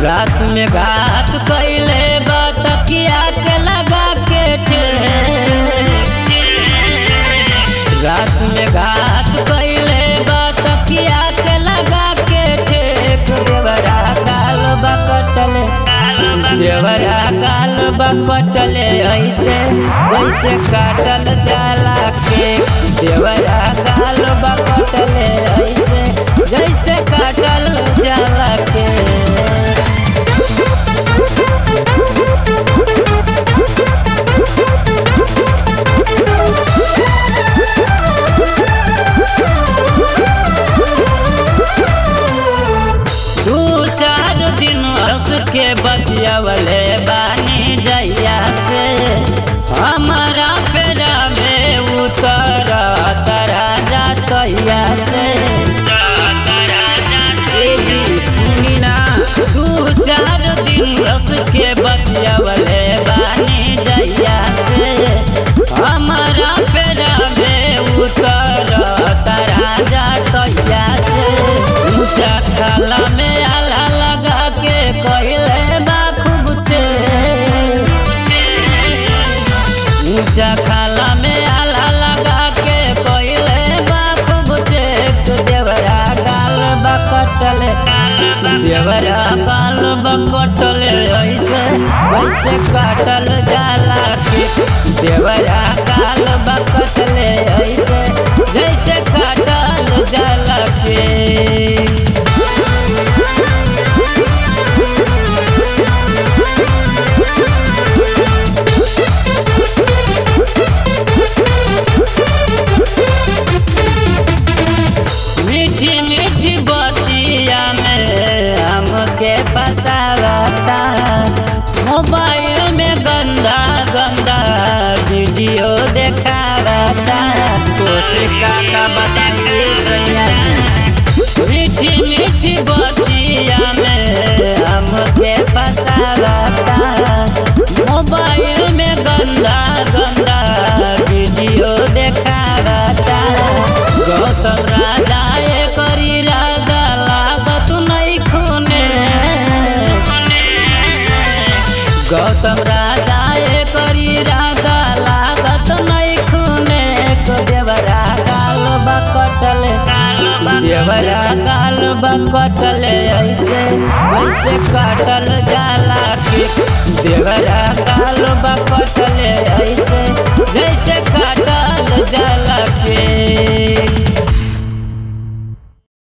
रात में घात कैले बा तकिया के लगा के रात में घात कैले बा तकिया के लगा के ठेक देवरा गाल बा कटले देवरा गाल बा कटले ऐसे जैसे काटल जाला के देवरा गाल बा कटले ऐसे जैसे काटल जाला के दू चार दिन हंस के बतियावले बानी जैया से हमारा पेरा में उतर तरा जातैया से ए जी सुनी ना दू चार दिन हंस के बतियावले बानी जैया से हमारा पेरा में उतर तरा जातैया से ऊंचा खाला में आला लगा के कहले बा खूब चे ऊंचा खाला में आला लगा के कहले बा खूब चे तो देवरा गाल बा कटले देवरा गाल बा कटले ऐसे जैसे काटल जाला के देवरा गाल बा कटले ऐसे जैसे काटल जाला के मीठी मीठी बतिया में हमके फसावता मोबाइल में गंदा गंदा वीडियो देखावता कोशिका का बताइए सैया जी मीठी मीठी बतिया में हमके फसावता मोबाइल में गंदा गंदा वीडियो देखावता गौतम राजा करी राजा लागत नहीं खूने गौतम राजा करी राजा लागत नहीं खूने को देवरा गाल बकटले देवरा गाल बकटले ऐसे जैसे काटल जा